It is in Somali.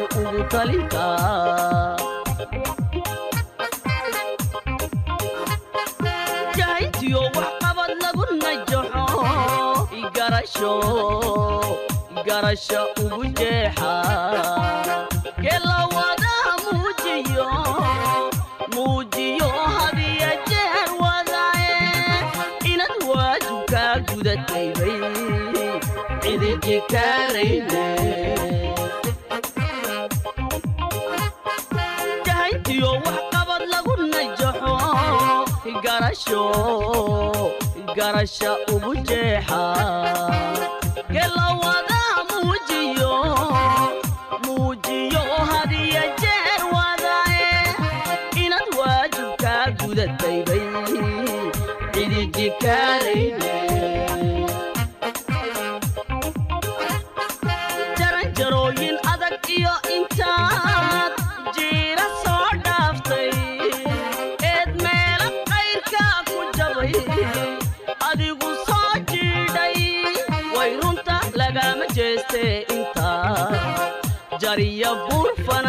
ugu talintaa jahayntiyo wax qabad lagu najaxo igarasho igarasha ugu jeexa gelawadaha muujiyo muujiyo hadiya jeer wadae inad waajibkaa gudataybay cidiji kaarayne jahayntiyo wax qabad lagu najaxo garasho garasha ugu jeexa gelawadaha muujiyo muujiyo hadiya jeer wadae inad waajibkaa gudataybay cidiji kaarayne jaranjarooyin adag iyo intaad jiira soo dhaaftay eed meela qayrkaa ku jabay adigu soo jiidhay way runta lagama jeestee intaa jariya buurfana